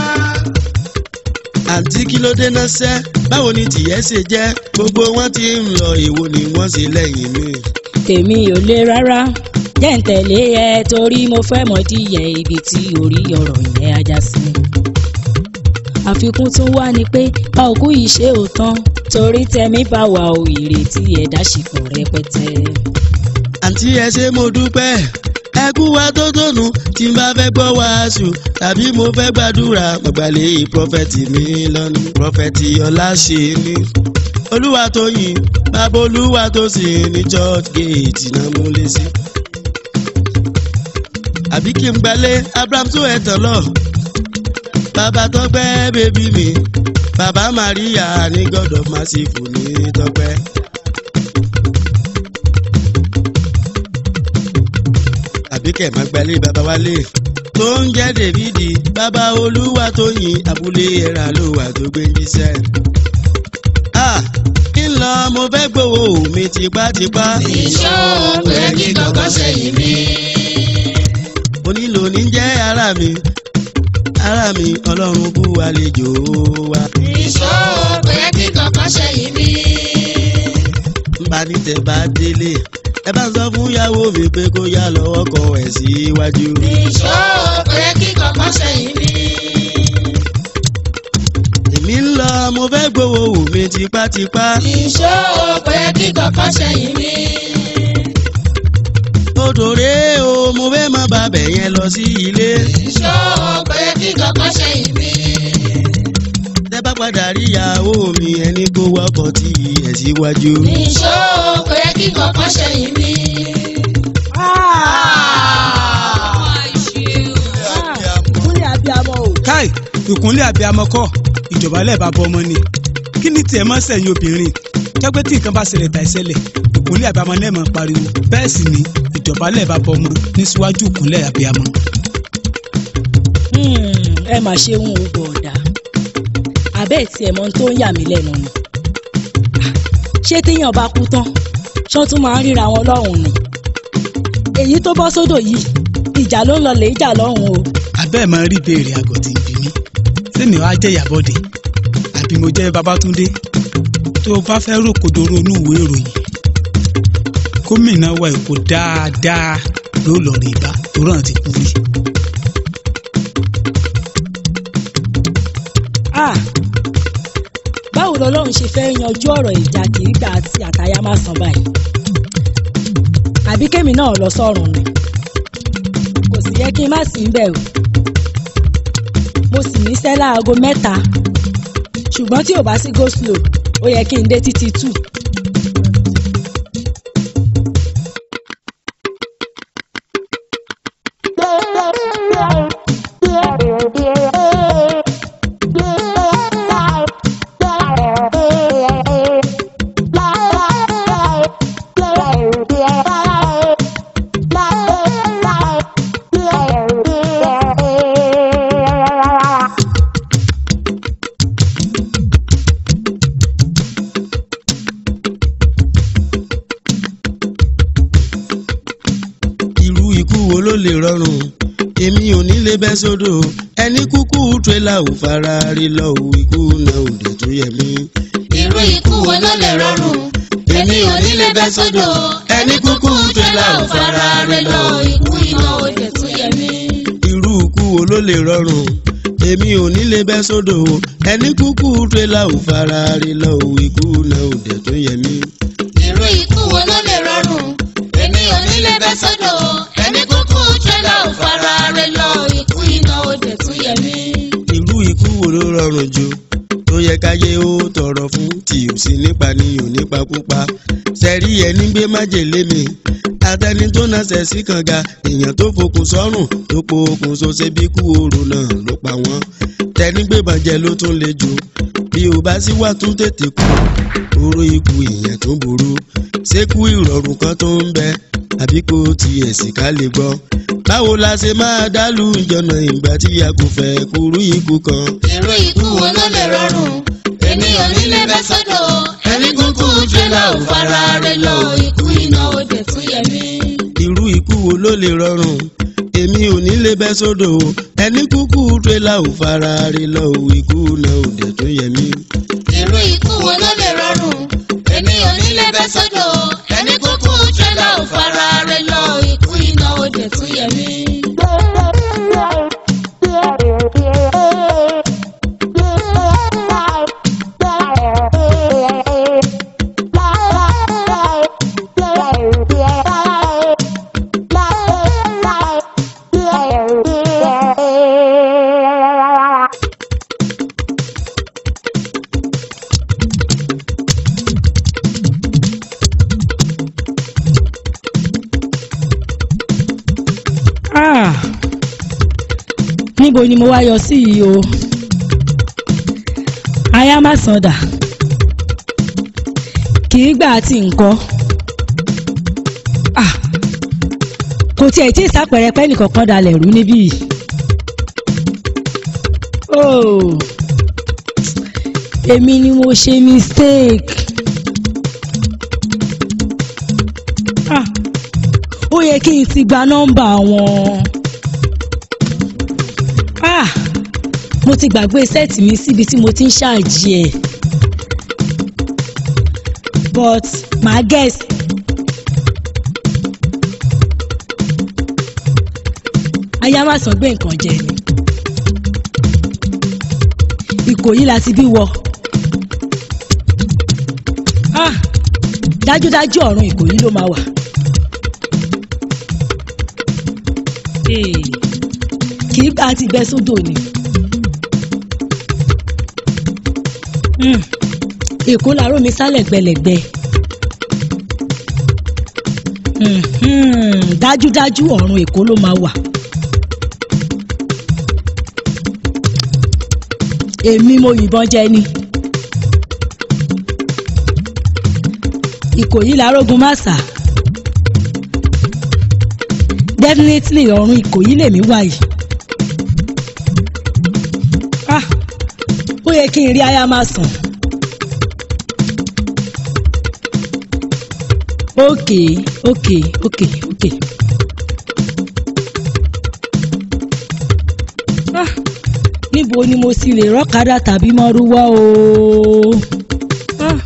àǹtí kí ló dé náà sẹ́ báwo ni tìyẹ́ ṣe jẹ́ gbogbo wọn ti ń lọ èwo ni wọ́n ṣe lẹ́yìn mi. tèmi ò le rárá jẹ́ ń tẹ̀lé ẹ torí mo fẹ́ mọ̀ díyẹ ibi tí orí ọ̀rọ̀ yẹn ajá sí. àfikún tún wá ni pé a ò kú ìṣe òtán torí tẹ̀mí bá wà ò ìrètí ẹ̀dá ṣìkò rẹpẹtẹ. àǹtí ẹ ṣé mo dúpẹ́ ẹ kú wa tó tónu tí n bá fẹ́ gbọ́ wàásù tàbí mo fẹ́ gbàdúrà mọ̀gbàlẹ́ prọfẹ̀tì mi lọ́nu prọfẹ̀tì ọláṣẹ́ ni olúwa tó yìn bàbá olúwa tó sì ní church gate náà mú lé sí. àbí kí n gbalẹ̀ abraham tó ẹ̀ tán lọ bàbá tọ́pẹ́ bébí mi bàbá maria ní god of merciful ní tọ́pẹ́. àbí kẹ̀ máa gbalẹ̀ bàbá wálé tó ń jẹ́ dèvídì bàbá olúwa tó yin abúlé ẹ̀rà ló wà tó gbé jíṣẹ́. ń lọ mo fẹ́ gbowó mi tipátipá. ìṣó pé kí kankan ṣẹ̀yìn mi. onílò ní jẹ́ ara mi ara mi ọlọ́run kú àlejò wa. ìṣó pé kí kankan ṣẹ̀yìn mi. ń bá ní tẹ bá délé ẹ bá ń sọ fún ìyàwó mi pé kó yá lọ́wọ́ kọ ẹ̀ síwájú. ìṣó pé kí kankan ṣẹ̀yìn mi. èmi ń lọ mo fẹ́ gbowó wù mí tipátipá. ìṣó pé kí kankan ṣẹ̀yìn mi. odòrè o mo fẹ́ má bàbẹ̀ yẹn lọ sí ilé. ìṣó pé kí kankan ṣẹ̀yìn mi. tẹ bá padà rí ìyàwó mi ẹni kó wọkọ̀ tí ẹ̀ síwájú. ìṣó pé kí kankan ṣẹ̀yìn mi. ìkúnlẹ̀ abiyamọ o. káì ìkúnlẹ̀ abiyamọ kọ́ ìjọba lẹ́ẹ̀bá bọ́ ọmọ ni kí ni tiẹ̀ máa ń sẹ̀yìn obìnrin jẹ́pẹ́ tí nǹkan bá ṣẹlẹ̀ tà ìṣẹ̀lẹ̀ ìkúnlẹ̀ abiyamọ náà máa pariwo bẹ́ẹ̀ sì ni ìdọ̀bálẹ̀ bá bọ́ ọmọ ní síwájú ìkúnlẹ̀ abiyamọ. Hmm, ẹ mà ṣe ń wo bọ̀ọ̀dà àbẹ́ tí ẹ̀ mọ ohun tó ń yà mí lẹ́nu ni ṣé téèyàn bá kú tán ṣán tún máa ń ríra wọn lọ́hùn ni èyí tó bọ́ sódò yìí ìjà ló ń lọ lè jà lọ́hùn o abẹ́ ẹ̀ máa ń rí ìbéèrè àgọ́ tí ń bí mi sẹ́mi wàá jẹ́ ìyàbọ̀dé àbí mo jẹ́ babátúndé tó o bá fẹ́ rò kodoro inú ìwé ìròyìn gómìnà wa èkó dáadáa ló lọ rí ibà tó ràn ti kú rí. Ah, báwo lọlọ́run ṣe fẹ́ yanjú ọ̀rọ̀ ìjà kìígbà àti àtayá má san báyìí àbí kémi náà lọ sọ́run ni kò sì yẹ kí n má sí ń bẹ̀ o mo sì níṣẹ́ láago mẹ́ta ṣùgbọ́n tí ò bá sí go slow ó yẹ kí n dé títí two irú ikú wo ló lè rọrùn èmi ò ní lè bẹ́ sódò ẹni kúkú tírélà ò fara rí lọ ò ikú náà ò dé tó yẹ mí. irú ikú wo ló lè rọrùn èmi ò ní lè bẹ́ sódò ẹni kúkú tẹ́lá ò fara rẹ lọ ikú iná òde tún yẹ mí. irú ikú wo ló lè rọrùn èmi ò ní lè bẹ́ sódò ẹni kúkú tírélà ò fara rí lọ ò ikú náà ò dé tó yẹ mí. irú ikú wo ló lè rọrùn èmi ò ní lè bẹ́ sódò ẹni kúkú tẹ́lá ò fara rẹ lọ ikú iná òde tún yẹ mí. irú ikú wo ló rọrùn jù tó yẹ káyé ó tọrọ fún tí ò sí nípa ni ò nípa púpa sẹ́rí ẹni gbé májèlé mi atẹni tó nasẹ̀ sí kànga èèyàn tó fokùn sọ́rùn tó po okùn so ṣe bí kú oró náà ló pa wọ́n tẹni gbé bàjẹ́ ló tún le jù bí ò bá sí wà tún tètè kú oró ikú ìyẹn tó burú ṣékú ìrọ̀rùn kan tó ń bẹ àbí kò tiẹ̀ sì ká lè gbọ́ báwo la ṣe máa dálù ìjọ̀nà ìgbà tí a kò fẹ́ kúrú ikú kan. irú ikú wo ló lè rọrùn èmi ò ní lè bẹ́ sódò ẹni kúkú tẹ́lá ò fara rẹ lọ ikú iná òde tún yẹ mí. irú ikú wo ló lè rọrùn èmi ò ní lè bẹ́ sódò ẹni kúkú tírélà ò fara rí lọ ò ikú náà ò dẹ̀ tó yẹ mí. irú ikú wo ló lè rọrùn èmi ò ní lè bẹ́ sódò ẹni kúkú tẹ́lá ò fara rẹ lọ ikú iná òde tún yẹ mí. Ah, níbo ni mo wá yọ sí yìí o aya má sàndà kì í gbà àti nǹkan Ah, kò tiẹ̀ tí ì sápẹ̀rẹ̀ pẹ́ nìkankan dalẹ̀ rú níbí yìí Oh, èmi ni mo ṣe mistake Ah, ó yẹ kí n ti gba nọ́mbà wọn. Ah, mo ti gbàgbé sẹ́ẹ̀tì mi síbi tí mo ti ń ṣáàjì ẹ̀. but màá guess. aya má sàn gbé nǹkan jẹ ni. ìkòyí la ti bí wọ. Ah, dájúdájú ọ̀run ìkòyí ló máa wà. Ee, kì í gbà ti bẹ́ sódò ni. Hmm, èkó làárọ̀ mi sálẹ̀ gbẹlẹ̀gbẹ. Hmm, hmm, dájúdájú ọ̀run èkó ló máa wà. èmi mo yìnbọn jẹ ni. ìkòyí làárógun má sà. definitely ọ̀run ìkòyí lèmi wà yìí. ah ó yẹ kí n rí aya máa sàn. okay okay okay okay. ah níbo ni mo sì lè rọ́kadà tàbí mọ́rúwá o. ah.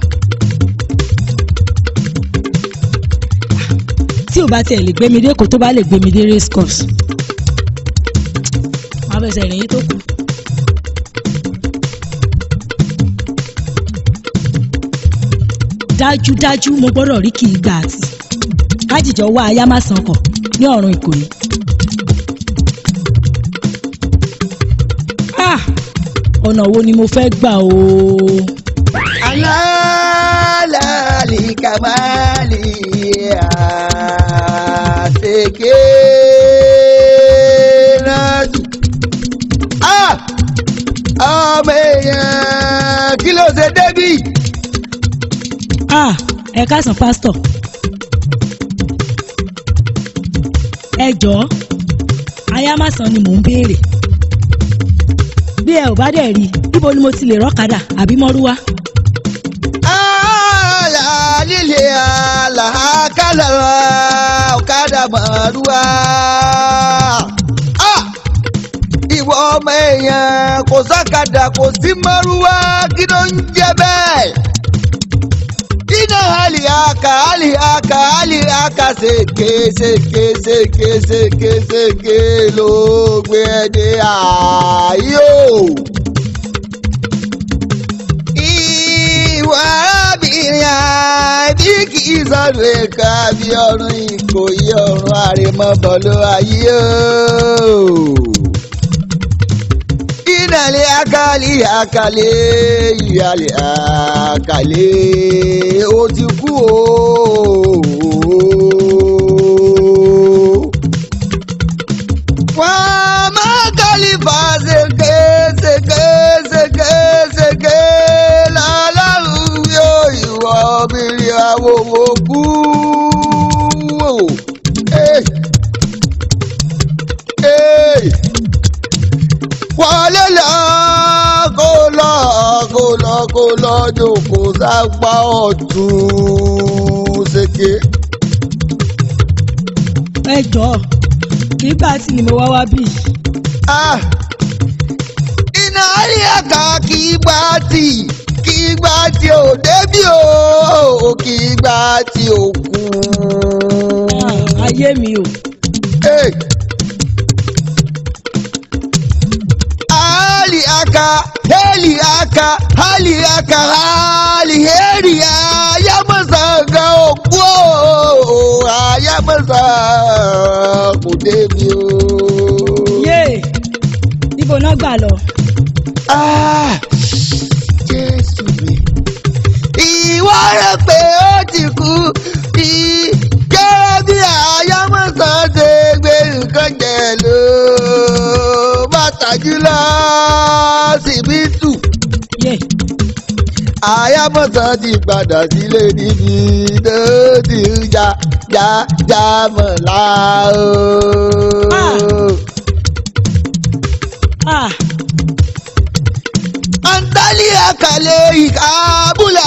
tí ò bá tiẹ̀ lè gbé mi dé kó tó bá lè gbé mi dé race course. máa bẹ̀sẹ̀ rìn yín tó kù. dájúdájú mo gbọ́dọ̀ rí kì í gbà àti kájíjọ wá aya má san kọ̀ ní ọ̀run ìkòyí. Ah! ọ̀nà wo ni mo fẹ́ gbà o. alálàálì kàmáàlì àṣekè náàtù. Ah! ọmọ èèyàn kí ló ṣe débì. Ah! ẹ káàsán pásítọ̀. ẹ jọ̀ọ́ aya má san ni mò ń béèrè. bí ẹ ò bá dẹ̀ rí i níbo ni mo ti lè rọ́kadà àbí mọ́rúwá. alálìlẹ̀ àlàkálà ọ̀kadà màrúwá. Ah! ìwọ ọmọ èèyàn kò sákàdà kò sí márúwá kí ló ń jẹ bẹ́ẹ̀. iná àlìhàkà àlìhàkà àlìhàkà ṣèké ṣèké ṣèké ṣèké ṣèké ló gbé ẹ dé ààyò. ìwà arábìnrin àbí kì í sọ̀rọ̀ ẹ̀ka bí ọ̀run ìkòyí ọ̀run àrèmọ́bọ̀ ló ayé o ìdàlẹ̀ akálí akálẹ̀ ìyàlẹ̀ akálẹ̀ ó ti kú o. wọ́n máa kálífà ṣèké ṣèké ṣèké ṣèké lọ́lọ́run yóò ìwọ obìnrin àwòwò kú. Hey! Hey! wọlé lọ kó lọ kó lọ kó lọ jòkó sápá ọ̀tún ṣèké. ẹ jọ̀ọ́ kì í gbà tí ni mo wá wá bí. Ah! iná rí ẹ̀ka kì í gbà tì kì í gbà tí ò débí o kì í gbà tí ò kú. ayé mi o. Hey! Ali aka, heli aka, hali aka, hali heri aya masa ga òkú o, aya masa kò débi o. yé ibo náà gbà lọ. Ah! Jésù mi. Ìwọ rẹ̀ pé ó ti kú, kí gẹ́gẹ́ bí aya masa ṣe gbé nǹkan jẹ lọ bàtàjú lọ síbítù. àyàmọ̀sán ti padà sílé níbi tó ti ń já já já mọ̀lá o. Antali àkàlẹ̀ ìkábùlà.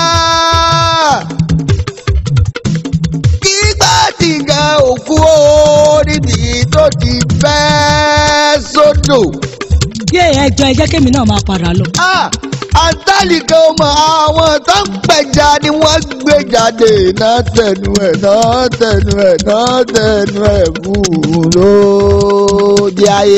Kígbà tí gan òkú o níbi tó ti fẹ́ sódò. yé ẹjọ ẹ jẹ́ kémi náà máa padà lọ. Antali kan mọ àwọn tó ń pẹja ni wọ́n gbé jáde náà tẹnu ẹ̀ náà tẹnu ẹ̀ náà tẹnu ẹ̀ fún un lóde ayé.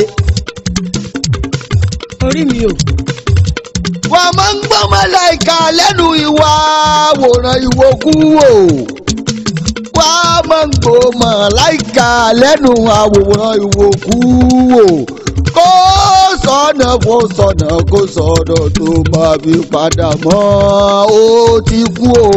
orí mi o. wọ́n máa ń gbọ́ màláìka lẹ́nu ìwà àwòrán ìwòkú wò. wọ́n máa ń gbọ́ màláìka lẹ́nu àwòrán ìwòkú wò. kó sọ̀nà kó sọ̀nà kó sọ̀nà tó máa fi padà mọ́ ó ti kú o.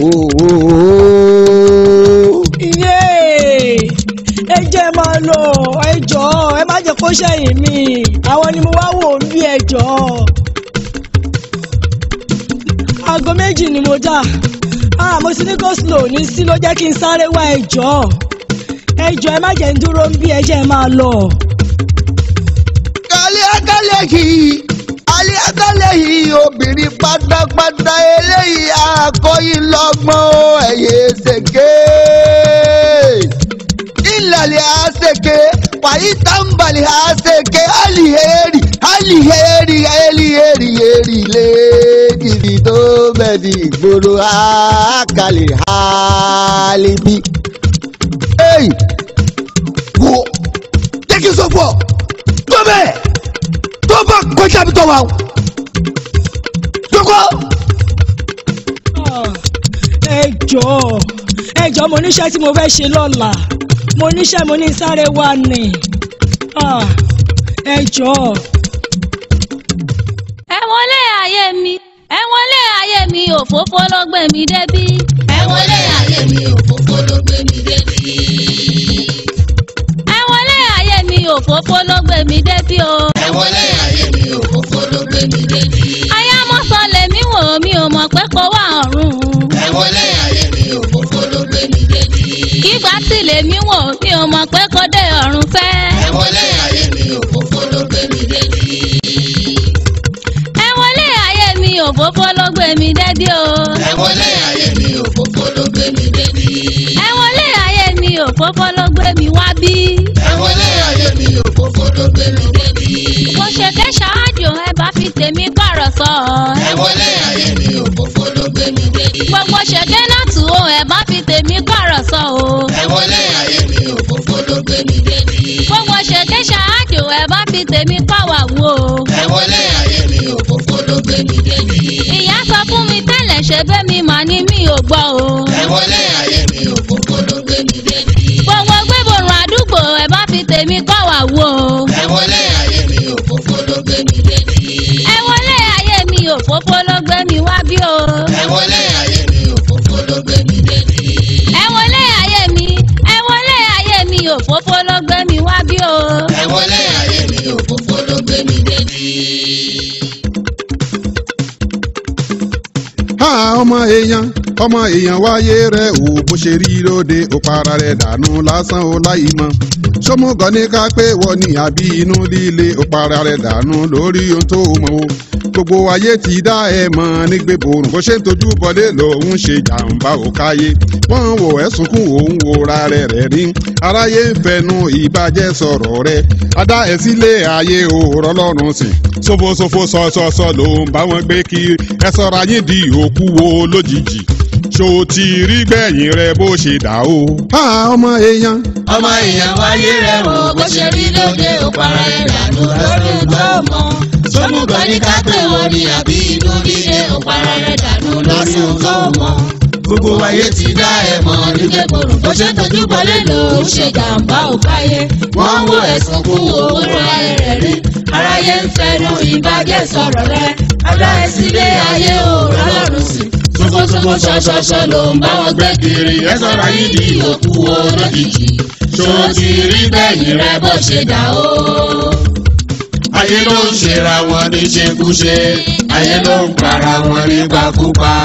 iye ẹ jẹ́ máa lọ ẹ jọ̀ọ́ ẹ má jẹ́ kó ṣẹ̀yìn mi àwọn ni mo wá wò ń bí ẹ jọ̀ọ́ aago méjì ni mo dà ah mo ti ní go slow ní sí ló jẹ́ kí n sáré wá ẹ jọ̀ọ́ ẹ ẹ jọ ẹ má jẹ́ ń dúró ń bí ẹ jẹ́ ẹ máa lọ. kálí akálẹ̀ yìí alẹ́ akálẹ̀ yìí obìnrin pátápátá eléyìí akọ́yìn lọ́gbọ́n ẹ̀yẹ ṣèké ìlàlẹ̀ àṣekè wàyí tàǹbàlẹ̀ àṣekè àlìhẹ́rì àlìhẹ́rì àlìhẹ́rì èrì lẹ́ẹ̀dìbì tó bẹ̀dì ìgboro àkàlẹ̀ àlìbí. Hey! wo jẹ́ kí n sọ fún ọ tó bẹ́ẹ̀ tó bá kọjá mi tọ́ wa o jókòó. ẹ jọ̀ọ́ ẹ jọ̀ọ́ mo níṣẹ́ tí mo fẹ́ ṣe lọ́la mo níṣẹ́ mo ní sáré wá ni Ah, ẹ jọ̀ọ́. ẹ wọlé ayé mi ẹ wọlé ayé mi òfófó ló gbé mi débí. ẹ wọlé ayé mi òfófó ló gbé mi débí. ẹ wọlé ayé mi òfófó ló gbé mi débí o. ẹ wọlé ayé mi òfófó ló gbé mi débí. ayámọ́sọ lèmi wò mí ò mọ̀ pé kó wà ọ̀run. ẹ wọlé ayé mi òfófó ló gbé mi débí. kígbà tí lèmi wò mí ò mọ̀ pé kó dé ọ̀run fẹ́. ẹ wọlé ayé mi òfófó ló gbé mi débí ẹ wọlé ayé mi òfófó ló gbé mi débí o. ẹ wọlé ayé mi òfófó ló gbé mi débí. ẹ wọlé ayé mi òfófó ló gbé mi wá bí. ẹ wọlé ayé mi òfófó ló gbé mi débí. mo ṣe ké ṣáájú ẹ bá fi tèmi pààrọ̀ sọ. ẹ wọlé ayé mi òfófó ló gbé mi débí. gbogbo ṣèké náà tù ó ẹ bá fi tèmi pààrọ̀ sọ o. ẹ wọlé ayé mi òfófó ló gbé mi débí. gbogbo ṣèké ṣáájú ẹ bá fi tèmi pàwà wò. ẹ wọlé ayé mi òfófó ló gbé mi débí. ìyá sọ fún mi tẹ́lẹ̀ ṣe bẹ́ mi mà ní mi ò gbọ́ o. ẹ wọlé ayé mi òfófó ló gbé mi débí. gbogbo gbéborùn àdúgbò ẹ bá fi tèmi pàwà wò. ẹ wọlé ayé mi òfófó ló gbé mi débí. ẹ wọlé ayé mi òfófó ló gbé mi wá bí o. ẹ wọlé ayé mi òfófó ló gbé mi débí. ẹ wọlé ayé mi ẹ wọlé ayé mi òfófó ló gbé mi wá bí o. ẹ wọlé ayé mi òfófó ló gbé mi débí. ha ọmọ èèyàn ọmọ èèyàn wáyé rẹ ò bó ṣe rí lóde ó para rẹ dànù lásán ó láyìí mọ sọmọgàn ní ká pé wọ ní àbí inú líle ó para rẹ dànù lórí ohun tó mọ o gbogbo ayé ti dá ẹ mọ nígbè borùn bó ṣe ń tojú bọlé lòun ṣe jàǹbá ò káyé wọn wò ẹ sunkún òun wòra rẹ rẹ rí aráyé ń fẹnu ìbàjẹ́ sọ̀rọ̀ rẹ adá ẹ sílé ayé òòrọ̀ lọ́rùn sìn ṣòfòṣòfò sọ̀sọ̀sọ̀ ló ń bá wọn gbé kiri ẹ sọ̀rọ̀ ayé di òkú wo lójijì ṣó ti rí gbẹ̀yìn rẹ bó ṣe dà o. ha ọmọ èèyàn. ọmọ èèyàn wáyé rẹ̀ wò bó ṣe rí lóde ó para ẹ̀ dànù lórí tó mọ̀. sọ́mùgọ̀ ní ká pé wọ́n ní àbí inú líle ó para ẹ̀ dànù lórí tó mọ̀. gbogbo ayé ti dá ẹ mọ̀ nígbè borùn bó ṣe tọ́jú bọ́lé ló ń ṣe jàǹbá ò káyé. wọ́n wo ẹ̀sùn kún owó ra ẹ̀rẹ̀ rí. aráyé ń fẹnu ìbàjẹ́ sọ̀rọ̀ rẹ̀. adá ẹ sílé ayé ò rọlọ́run sí. sókósókó ṣọṣọṣọ ló ń bá wọn gbé kiri ẹ sọ̀rọ̀ yìí di òkú wo lójijì. ṣó ti rí gbẹ̀yìn rẹ bó ṣe dà o. ayé ló ń ṣera wọn ní ṣekúṣe ayé ló ń para wọn nígbàkúgbà.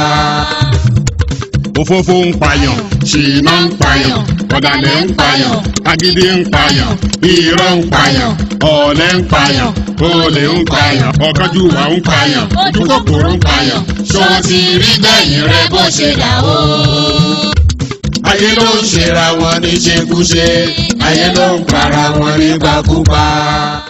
òfófó ń payàn ṣìnà ń payàn ọ̀dàlẹ̀ ń payàn agídí ń payàn irọ́ ń payàn ọ̀lẹ ń payàn olè ń payàn ọ̀kánjúwà ń payàn ojúkòkòrò ń payàn ṣó ti rí gbẹ̀yìn rẹ bó ṣe dà o. ayé ló ń ṣera wọn ní ṣekúṣe ayé ló ń para wọn nígbàkúgbà.